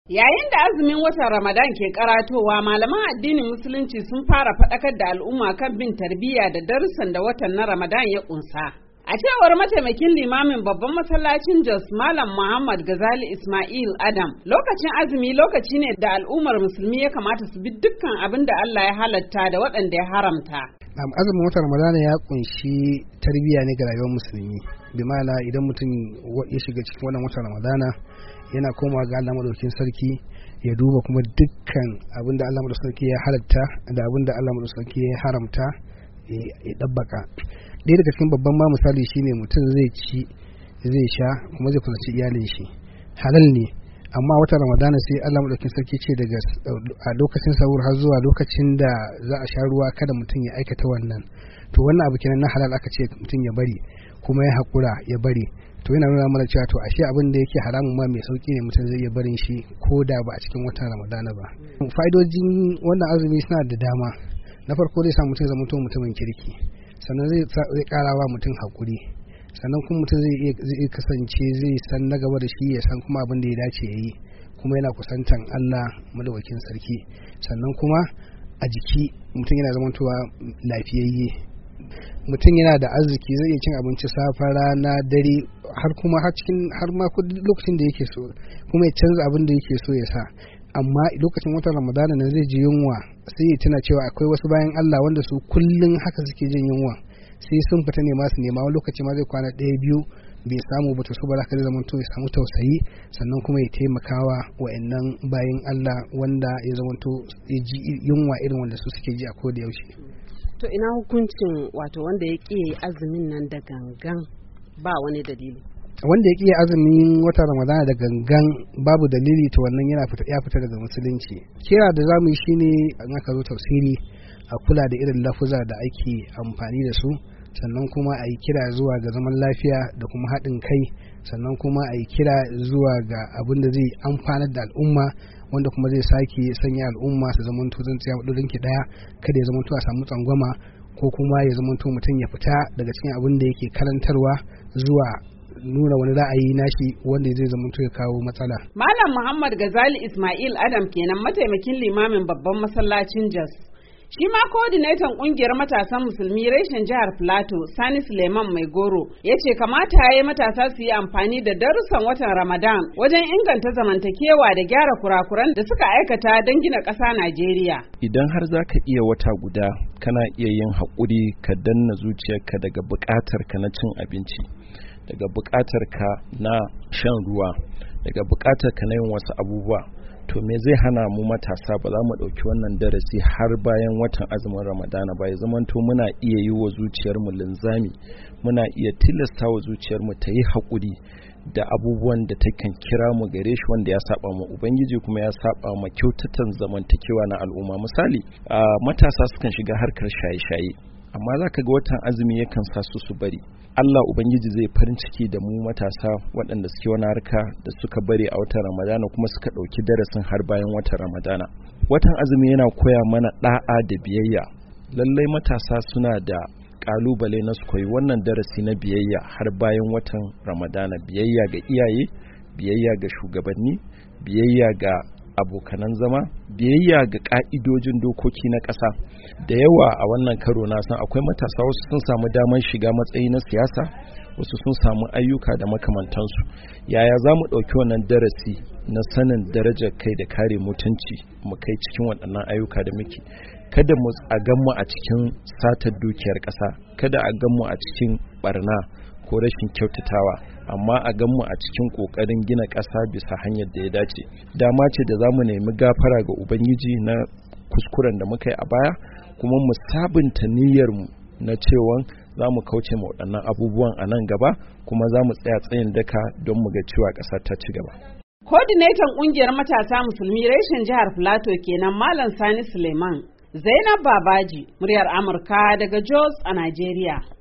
Yayin da azumin watan Ramadan ke karatowa malaman addinin musulunci sun fara faɗakar da al'umma kan bin tarbiyya da darussan da watan na Ramadan ya kunsa. A cewar mataimakin limamin babban masallacin Jos Malam Muhammad Gazali Ismail Adam, lokacin azumi lokaci ne da al'ummar musulmi ya kamata su bi dukkan abin da Allah ya halatta da waɗanda ya haramta. azumin watan ramadana ya kunshi tarbiyya ne ga rayuwar musulmi bi ma'ana idan mutum ya shiga cikin wannan watan ramadana yana komawa ga Allah madaukakin sarki ya duba kuma dukkan abin da Allah madaukakin sarki ya halatta da abin da Allah madaukakin sarki ya haramta ya dabbaka ɗaya daga cikin babban ma misali shine mutum zai ci zai sha kuma zai kusanci iyalin shi halal ne amma wata ramadana sai Allah madaukakin sarki ce daga a lokacin sahur har zuwa lokacin da za a sha ruwa kada mutum ya aikata wannan to wannan abu kenan na halal aka ce mutum ya bari kuma ya haƙura ya bari to yana nuna mana cewa to ashe abin da yake haramun ma mai sauki ne mutum zai iya barin shi ko da ba a cikin watan ramadana ba fa'idojin wannan azumi suna da dama na farko zai sa mutum zama mutumin kirki sannan zai ƙara wa mutum haƙuri sannan kuma mutum zai kasance zai san na gaba da shi ya san kuma abin da ya dace ya yi kuma yana kusantan Allah madawakin sarki sannan kuma a jiki mutum yana zamantowa lafiyayye mutum yana da arziki zai iya cin abinci safa rana dare har kuma har cikin har ma lokacin da yake so kuma ya canza abin da yake so ya sa amma lokacin watan ramadana nan zai ji yunwa sai ya tuna cewa akwai wasu bayan Allah wanda su kullum haka suke jin yunwa sai sun fita ne masu nema wani lokaci ma zai kwana ɗaya biyu bai samu ba to su ba za ka zama to ya samu tausayi sannan kuma ya taimakawa wa'annan bayan Allah wanda ya zama to ya ji yunwa irin wanda su suke ji a koda yaushe To ina hukuncin wato wanda ya ƙi azumin nan da gangan ba wani dalili. Wanda ya ƙi azumin wata Ramadana da gangan babu dalili to wannan yana fita ya fita daga musulunci. Kira da zamu yi shine an aka zo tafsiri a kula da irin lafuza da ake amfani da su sannan kuma a yi kira zuwa ga zaman lafiya da kuma haɗin kai sannan kuma a yi kira zuwa ga abin da zai amfanar da al'umma wanda kuma zai sake sanya al'umma su zama zan tsaya maɗaurin ki ɗaya kada ya zama a samu tsangwama ko kuma ya zama mutum ya fita daga cikin abin da yake karantarwa zuwa nuna wani ra'ayi nashi wanda zai zama ya kawo matsala. Malam Muhammad Gazali Ismail Adam kenan mataimakin limamin babban masallacin Jos. Shi ma coordinator kungiyar matasan musulmi reshen jihar Plateau Sani Suleiman Mai Goro ya ce kamata ya yi matasa su yi amfani da darussan watan Ramadan wajen inganta zamantakewa da gyara kurakuran da suka aikata don gina ƙasa Najeriya. Idan har za ka iya wata guda kana iya yin haƙuri ka danna zuciyarka daga buƙatar ka na cin abinci, daga buƙatar ka na shan ruwa, daga buƙatar ka na yin wasu abubuwa. to me zai hana mu matasa ba za mu ɗauki wannan darasi har bayan watan azumin ramadana ba ya zamanto muna iya yi wa zuciyarmu linzami muna iya tilasta wa zuciyarmu ta yi haƙuri da abubuwan da ta kan kira mu gare shi wanda ya saba mu ubangiji kuma ya saba ma kyautatan zamantakewa na al'umma misali matasa sukan shiga harkar shaye-shaye amma za ka ga watan azumi yakan sa su su bari Allah Ubangiji zai farin ciki da mu matasa waɗanda suke wani harka da suka bari a watan Ramadana kuma suka ɗauki darasin har bayan watan Ramadana. Watan azumi yana koya mana ɗa'a da biyayya. Lallai matasa suna da ƙalubale na su koyi wannan darasi na biyayya har bayan watan Ramadana. Biyayya ga iyaye, biyayya ga shugabanni, biyayya ga abokanan zama biyayya ga ka'idojin dokoki na ƙasa da yawa a wannan karo na san akwai matasa wasu sun samu damar shiga matsayi na siyasa wasu sun samu ayyuka da makamantansu yaya za mu ɗauki wannan darasi na sanin darajar kai da kare mutunci mu kai cikin waɗannan ayyuka da muke kada mu a mu a cikin satar dukiyar ƙasa kada a mu a cikin barna ko rashin kyautatawa amma a ganmu a cikin ƙoƙarin gina ƙasa bisa hanyar da ya dace dama ce da za mu nemi gafara ga ubangiji na kuskuren da muka yi a baya kuma mu sabunta niyyarmu na cewa za mu kauce ma waɗannan abubuwan a nan gaba kuma za mu tsaya tsayin daka don mu ga cewa ƙasa ta ci gaba. Kodinetan ƙungiyar matasa musulmi reshen jihar Plateau kenan Malam Sani Suleiman. Zainab Babaji, muryar Amurka daga Jos a Najeriya.